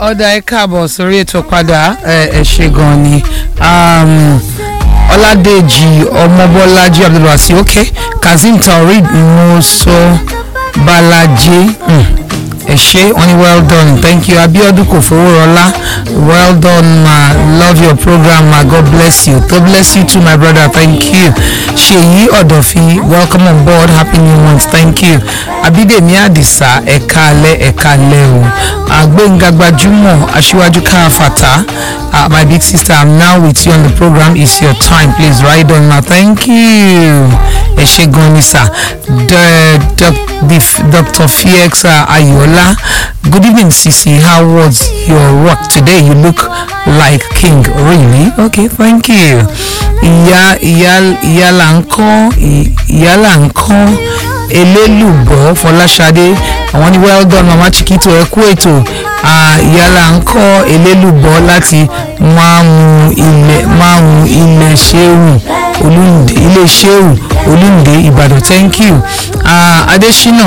ọ̀dà ẹ káàbọ̀ sórí ètò padà ẹ ẹ ṣe gan ni um, ọládèjì ọmọbọlájí abdulwasi ok kazeem taoreed muso balaje mm. ẹ ṣe wọn ni well done thank you abiodun kò fowórọlá well done ma love your program ma god bless you god bless you too my brother thank you ṣèyí ọ̀dọ̀fin welcome on board happy new month thank you abídèmí àdìsá ẹ̀ka alẹ́ ẹ̀ka alẹ́ o àgbéǹga gbajúmọ̀ aṣíwájú káfàtà uh, my big sister i'm now with you on the program it's your time please ride on ma thank you ẹ ṣe gan ni sir the, the, the, dr fiex uh, ayola good evening sisi how was your work today you look like king really okay thank you ìyá ìyá ìyá là ń kọ́ ìyá là ń kọ́ elélùbọ́ fọláṣadé àwọn ní well done mama chiquito ẹ kú ètò ìyá là ń kọ́ elélùbọ́ láti máàmù ilẹ̀ máàmù ilẹ̀ ṣéwù olùndé ilé ṣéwù olùndé ìbàdàn thank you uh, adesina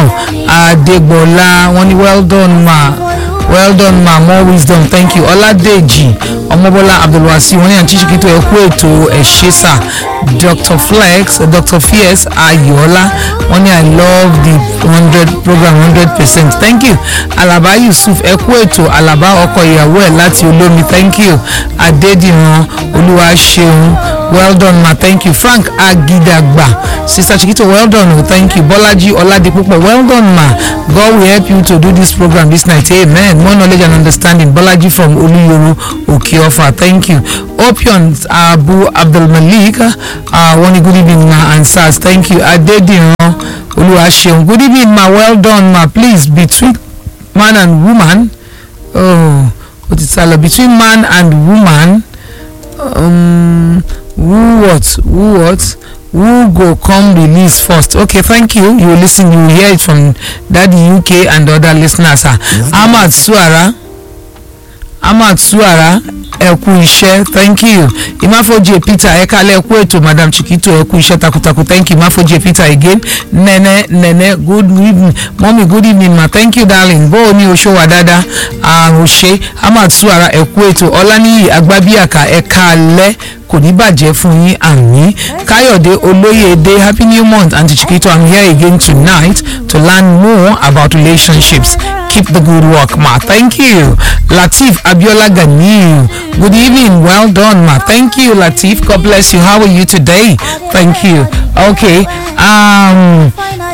adégbọlá wọn ní well done ma well done ma more wisdom thank you ọládèjì ọmọbọlá abdulwasi wọn ní àǹtí chiquito ẹ kú ètò ẹ ṣe sà dr flex dr fierce ayọ̀ọ́lá wọn ní i love the hundred program hundred percent thank you alaba yusuf ẹ kú ètò alaba ọkọ ìyàwó ẹ láti olómi thank you adédìran olúwaṣeun well done ma thank you frank agidagba sister chiquito well done o thank you bọ́lájí ọládipúpọ̀ well done ma god will help you to do this program this night amen more knowledge and understanding bọ́lájí from olúyoro òkèọ́fà thank you opion abu abdulmalik uh, wọ́n ní good evening ma and sars thank you adédìran olúwaṣeun good evening ma well done ma please between man and woman oh o ti sálọ between man and woman um, who what who what who go come release first okay thank you you listen you hear it from daddy uk and other listeners ah ahmad suara ahmad suara ẹ kú iṣẹ́ thank you imafoje peter ẹ kálẹ̀ ẹ kú ètò madam chiquito ẹ kú iṣẹ́ takuntakun thank you imafoje peter again nene nene good evening mọ́mí good evening ma thank you darling bó o ní oṣù wà dáadáa àrùn ṣe ahmad suara ẹ kú ètò ọláníyì agbábíàkà ẹ kálẹ̀ kò ní bàjẹ́ fún yín àmì káyọ̀dé olóyèdè happy new month aunty chiquito i'm here again tonight to learn more about relationships keep the good work ma thank you lateef abiola ganiyu good evening well done ma thank you lateef god bless you how are you today thank you okay um,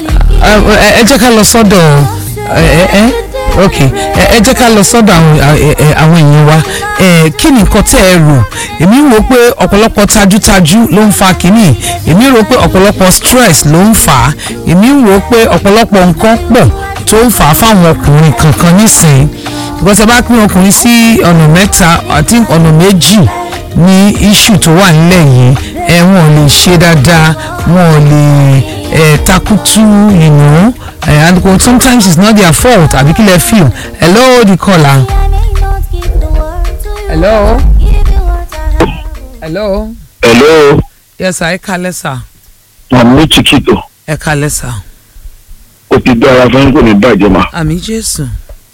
ẹ jẹ́ ká lọ sọ́dọ̀ ẹ ẹ ok ẹ jẹ́ ká lọ sọ́dọ̀ àwọn èèyàn wa kí ni nǹkan tẹ́ ẹ rò èmi rò pé ọ̀pọ̀lọpọ̀ tajútajú ló ń fa kínní èmi rò pé ọ̀pọ̀lọpọ̀ stress ló ń fà á èmi rò pé ọ̀pọ̀lọpọ̀ nǹkan pọ̀ tó ń fà á fáwọn ọkùnrin kankan nísìnyí because ẹ bá pín ọkùnrin sí ọ̀nà mẹ́ta àti ọ̀nà méjì ní issue tó wà nílẹ̀ yìí ẹ wọn ò lè ṣe dáadáa wọn ò lè ẹ takutu you know uh, and sometimes it's not their fault àbí kí lẹ feel hello the caller hello hello hello yes sir ẹ kalẹ sir mami chiquito ẹ kalẹ sir o ti dára fún kò ní bàjẹ́ ma àmì jésù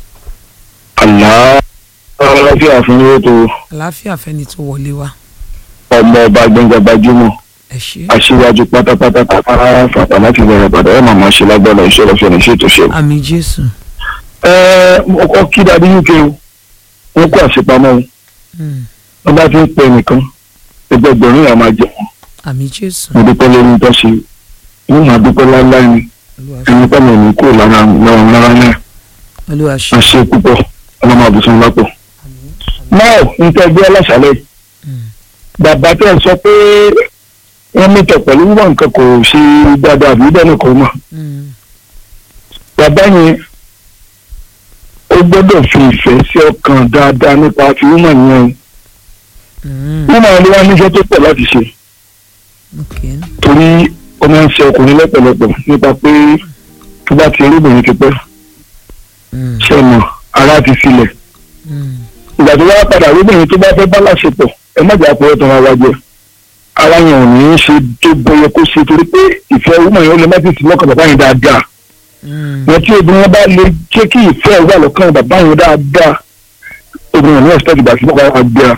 àlá aláfíà fún yóò tó àlàáfíà fẹni tó wọlé wa ọmọ ọba gbẹngàn gbajúmọ ẹ ṣe aṣíwájú pátápátá kápá fàtà láti bẹ̀rẹ̀ padà ẹ̀ màmá ṣe lágbára iṣẹ́ lọ́fẹ̀ẹ́ ní ṣètò ṣe. àmì jésù ẹ ọkọ kí dàbí uk o wọn kó àṣepamọ́ o Mm, wọn bá fi ń pẹ nìkan ẹgbẹgbẹ̀rún yà máa jẹ wọn àmì jésù mo dúpẹ́ lórí tó ṣe wọn máa dúpẹ́ láíláí ni olúwa ṣe ẹni pẹ́ẹ́mọ̀ ní kúrò lára lọ́wọ́ lára náà olúwa ṣe àṣẹ púpọ̀ ọlọ́mọ àbùsùn lápò. náà ń tẹ́ gbé aláṣálẹ̀ Mm, bàbá tẹ̀ sọ pé wọ́n mẹ́tọ̀ pẹ̀lú wọn nǹkan kò ṣe dáadáa àbí bẹ́ẹ̀ nìkan mọ̀ mm, bàbá yẹn ó gbọ́dọ̀ fi ìfẹ́ sí ọkàn dáadáa nípa ti wúmọ̀ yẹn mm, wúmọ̀ yẹn ló wá níṣẹ́ tó pọ̀ láti ṣe okay torí ó máa ń ṣe ọkùnrin lọ́pọ̀lọpọ̀ nípa pé tó bá ti rí obìnrin ti pẹ́ Mm, ṣe mọ̀ ara ti sílẹ̀ mm, ìgbà tó wá padà rí obìnrin tó bá fẹ́ bá láṣepọ̀ ẹ má jà pé ó tàn wá jẹ ara yẹn ò ní í ṣe tó bọyọ kó ṣe torí pé ìfẹ́ wúmọ̀ yẹn ó lè má ti sí lọ́kàn bàbá yẹn dáadáa mm, wọn tí obìnrin bá lè jẹ́ kí ìfẹ́ wà lọ́kàn bàbá yẹn dáadáa obìnrin ní expect ìgbà tí wọ́n bá wà gbéra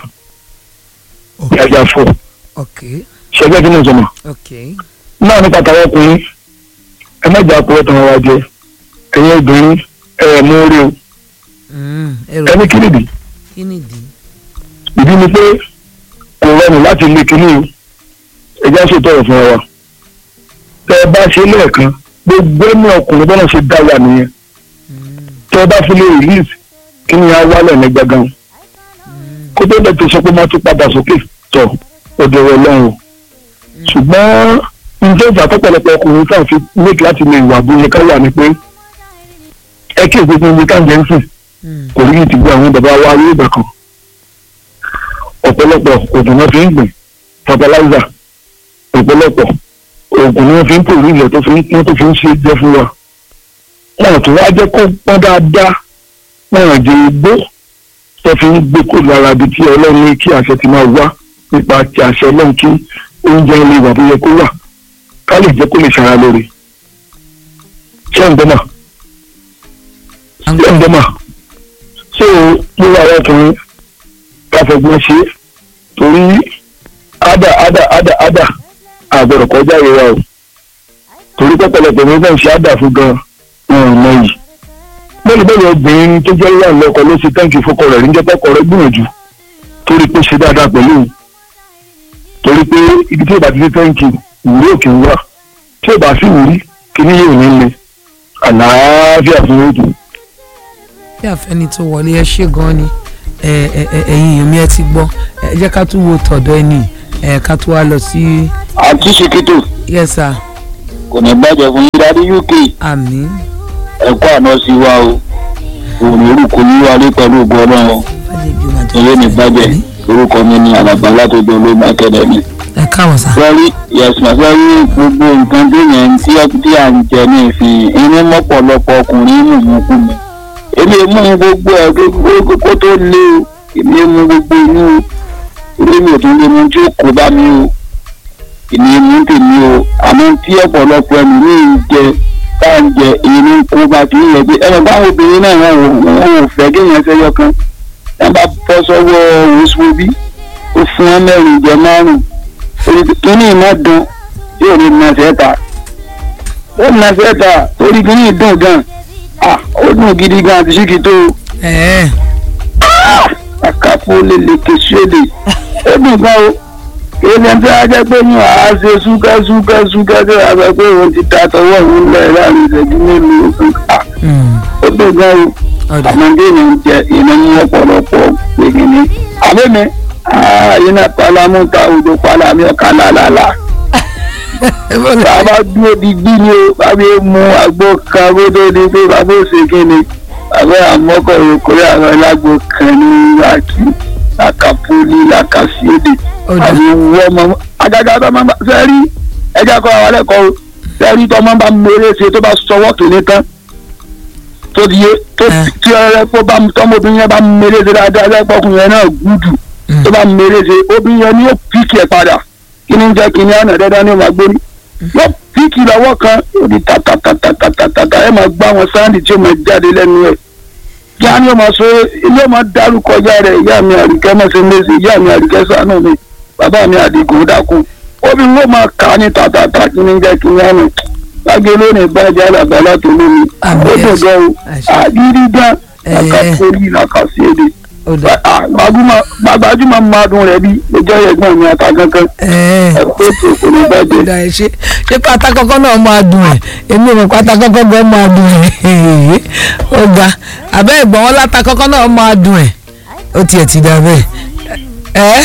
ní ajá fọ́ ok ṣẹgbẹ́ tí mo sọ mọ́ ok náà nípa tàwọn ọkùnrin ẹ má jà pọ̀ tàn wá jẹ ẹ̀yin obìnrin ẹ̀ mú orí o Mm, èrò ẹni kí nìdí kí nìdí ìdí ni pé kò rọrùn láti lé kinní o ẹjá ṣètò ọ̀rọ̀ fún wa tẹ ẹ bá ṣe lẹ́ẹ̀kan gbogbo ẹni ọkùnrin bọ́lá ṣe dá wà nìyẹn tẹ ẹ bá fi lè release kí ni a wálẹ̀ ní gbàgán kó tó dẹ̀ tó sọ pé má tún padà sókè tọ̀ ọ̀dọ̀ rẹ̀ lọ́rùn ṣùgbọ́n njẹ́ ìjà tọ́pọ̀lọpọ̀ ọkùnrin tá à fi make láti lè wà bóyá ká wà ní pé ẹ kí ègbé gbogbo ká ń jẹ́ ń sìn Mm, kò rí ìtìgbé àwọn bàbá wa rí ìgbà kan ọ̀pọ̀lọpọ̀ oògùn náà fi ń gbìn fertilizer ọ̀pọ̀lọpọ̀ oògùn náà fi ń pòrí ilẹ̀ tó fi ń pọ́n tó fi ń ṣe jẹ́ fún wa wọn àti wá jẹ́ kó pọ́n dáadáa wọn àjẹ igbó tó fi ń gbé kó lára ibi tí ọlọ́run ní kí àṣẹ ti máa wá nípa ti àṣẹ ọlọ́run kí oúnjẹ ilé ìwà tó yẹ kó wà ká lè jẹ́ kó lè ṣara lóore ṣé ń dọ́mà à ń ṣé ń gbọ́. dọ́mà so gbogbo àwọn ọkùnrin káfọgbọ́n ṣe é torí ádà ádà ádà ádà àgbẹ̀rọ̀ kọjá ìrora o torí pọ́pọ́lọpọ̀ ní bẹ́ẹ̀ ṣe ádà fún gan wọn ò mọ yìí bẹ́ẹ̀ bẹ́ẹ̀ obìnrin tó jẹ́ wà lọ́kọ ló ṣe tẹ́ǹkì fọkọ rẹ̀ níjẹ́ pọ́kọ rẹ̀ gbìyànjú torí pé ṣe dáadáa pẹ̀lú òun torí pé ibi tí ò bá ti ṣe tẹ́ǹkì ìwúrí òkè ń wà tí ò bá sí ìwúrí kí ni yóò ní le àlàáfíà fún òdù. bí àfẹ́ni tó wọlé ẹ ṣe gan ni ẹ ẹ ẹ ẹ̀yin èèyàn mi ẹ ti gbọ́ ẹ jẹ́ ká tún wo tọ̀dọ̀ ẹni ẹ ká tún wá lọ sí àǹtí ṣèkìtò yes sir kò ní bàjẹ́ fún yín dáadé uk àmín ẹ̀kọ́ àná sí wa o òun orúkọ yín wálé pẹ̀lú ògùn ọlọ́run bàjẹ́ bí o máa eré ní bàjẹ́ orúkọ mi ní alàgbà látọjọ́ olóògbé akẹ́dẹ̀mí. ẹ káwọn sá sọ́rí yẹ̀sùn sọ́rí gbogbo nǹkan tó yẹn tí tí à ń jẹ ní ìfìn inú mọ́pọ̀lọpọ̀ ọkùnrin mú mú kú mi. èmi mú gbogbo ẹ̀ kó- kó tó lé o èmi mú gbogbo inú o orí mi ò tún lè mú tí ó kó bá mi o èmi mú tèmi o àmọ́ tí ọ̀pọ̀lọpọ̀ ẹni ní ìjẹ tá à ń jẹ èmi ń kó bá ti ń yẹ pé ẹnì báwọn obìnrin náà wọn ò wọn ò fẹ́ kéèyàn ṣẹyọ kan wọn bá bọ́ sọ́wọ́ oṣù bí ó fún wọn mẹ́rin ìjẹ márùn-ún kíní iná dùn yóò ní iná sẹ́ta ó ní iná sẹ́ta torí kíní dùn gan ah ó dùn gidi gan àti síkì tó ẹ ẹ àkàfo lèlè kèsíèlè ó dùn gan o kìí ṣe tí a jẹ́ pé ní àá ṣe súkẹ́ súkẹ́ súkẹ́ tí a sọ pé òun ti ta tọwọ́ òun lẹ̀ láàrin ìṣẹ́jú mélòó ah mm, ó dùn gan o ọ̀dà àmọ́dé yẹn ń jẹ iná ní ọ̀pọ̀lọpọ̀ gbẹ̀gìnì àbẹ́mi iná pálámú ta òjò pálámú ọ̀ka lálálá bàbá dúró di gbí ni o bàbá yẹn mú àgbo kan kó tó di pé bàbá ò ṣe kí ni bàbá àmọ́kọ̀ ìròkòrè àwọn ẹlágbó kan ní láti làkàpọ́lì làkàṣíèdè ọ̀dà àti ìwọ ọmọ àgàgà tó máa ń bá sẹ́rí ẹja kọ́ àwọn alẹ́kọ̀ọ́ o sẹ́rí tó máa ń bá mèrè ṣe tó bá sọwọ́ kìíní tán tó di yé tó Eh. tí ọ̀rẹ́ kó bá tọmọbìnrin yẹn bá mèrè ṣe dáadáa lẹ́kọ̀ọ́kùnrin yẹn náà gúdù Mm. tó bá mèrè ṣe obìnrin yẹn ni yóò píkì ẹ̀ padà kí ni ń jẹ́ kí ni àná dandan ni ó máa gbórí yóò píkì lọ́wọ́ kan yóò di tatatatatatatata ẹ̀ máa gbá wọn sáńdì tí ó máa jáde lẹ́nu ẹ̀ kí á ní ó máa sọ ilé máa dárúkọ ìyá rẹ̀ ìyá mi àríkẹ́ mọ́sẹ̀ mẹ́sẹ̀ ìyá mi àríkẹ́ ṣàánú mi bàbá mi àdìgún dákun obìnrin ló máa kà á ní tatata kí ni ń jẹ́ kí ni àná lágbé lónìí bàjẹ́ alàgbàlá tó lómi Àmì ó dùn gan o àṣẹ. àgídí gan Eh. làkàkórí làkàsí èdè ọ̀dà gbajúmọ̀ máa dùn rẹ̀ bí lójọ́ ẹ̀gbọ́n mi ata kankan ẹ ẹ ẹ̀kọ́ ètò kò ní bàjẹ́. ọ̀dà ẹ ṣe ṣé pátá kọ́kọ́ náà máa dùn ẹ̀ èmi ò mọ̀ pátá kọ́kọ́ gan máa dùn ẹ̀ ó ga àbẹ́ ìgbọ̀n wọn láta kọ́kọ́ náà máa dùn ẹ̀ ó tiẹ̀ ti dà bẹ́ẹ̀ ẹ́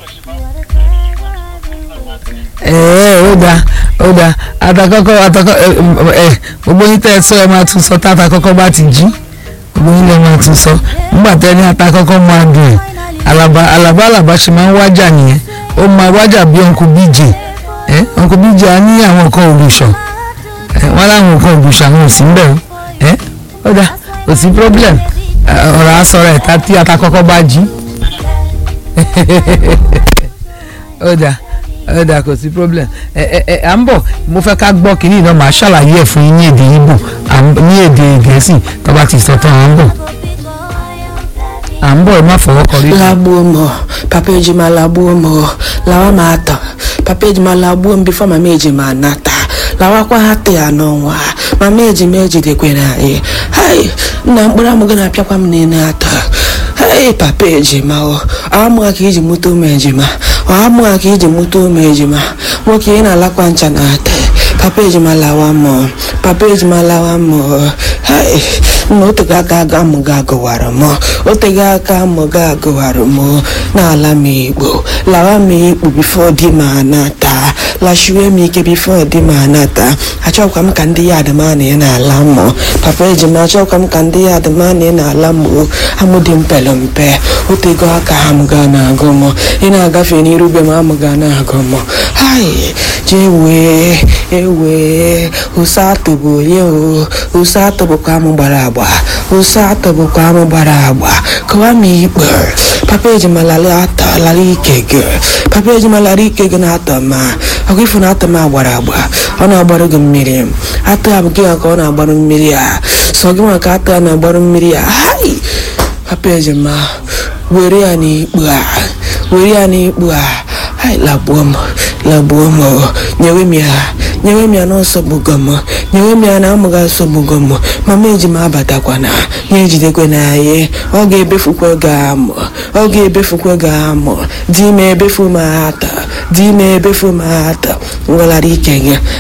ẹ́ ó da ó da atakọ́kọ́ atakọ́ ẹ ẹ gbogbo yín tẹ́ ẹ sọ ẹ máa tún sọ tá atakọ́kọ́ bá ti jí gbogbo yín lẹ máa tún sọ nígbà tẹ́ ní atakọ́kọ́ máa dùn ẹ̀ alaba alaba alaba ṣe máa ń wájà nìyẹn ó máa wájà bí ọ̀nkú bíjè ẹ ọ̀nkú bíjè á ní àwọn nǹkan olùṣọ́ ẹ wọ́n láwọn nǹkan olùṣọ́ àwọn ò sí ń bẹ̀ o ẹ ó dà kò sí problem ẹ, ọ̀rọ̀ asọ̀rọ̀ ẹ̀ta tí atakọ́kọ́ bá jí ó dà ó dà kò sí problem ẹ ẹ ẹ à ń bọ̀ mo fẹ́ ká gbọ́ kínní náà màá ṣàlàyé ẹ̀ fún yín ní èdè Ìgbò à ń- ní èdè Gẹ̀ẹ́sì tó bá ti sọ tán à ń bọ̀. à ń bọ̀ ẹ má fọwọ́ kọrí. lagbuo m o. papa ejima lagbuo m o. lawa m atọ papa ejima lagbuo m bifo mama ejima anata lawakwa ha te ya n'ọnwa mama ejima ejidekwana anyị hai nna mkpụrụ amụ gị na-apịakwa m n'ile atọ hai papa ejima o amụghị ka iji mụta ụmụ ejima ọ amụghị ka iji mụta ụmụ ejima nwoke ị na-alakwa ncha na ata papa ejima lawa m o. papa ejima lawa m o. hai nna otego aka aga mụ ga agụwara m otego aka mụ ga agụwara m n'ala m igbo lawa m ikpu bifo di m anata lashiwe m ike bifo di m anata achọkwa m ka ndị ya adịmana ya n'ala m papa ejima achọkwa m ka ndị ya adịmana ya n'ala m amụ dị mpele mpe otego aka ha m ga na-agụ m ị na-agafe n'irube m amụ ga na-agụ m hai jee wee ewee ụsatụ bụ onye o ụsatụ bụkwa amụ gbara agba ụsatụ bụkwa amụ gbara agba kọwa m ikpe papa ejima lara ata lara ike gị papa ejima lara ike gị na-atọ ma ọkụ ifu na atọ m agbara agba ọ na-agbarụ gị mmiri atọ ya bụ gị ka ọ na-agbarụ mmiri a sọ gị maka atọ ya na-agbarụ mmiri a hai papa ejima were ya n'ikpu a were ya n'ikpu a hai lagbuo m lagbuo m o. nyewe m ya nyewe m ya na nsogbugo m nyewe m ya na amụga nsogbugo m mama ejima abatakwana ya ejidekwe na anyị ọ ga-ebefukwe gị amụ ọ ga-ebefukwe gị amụ di m ebefu m ata di m ebefu m ata nwelara ike gị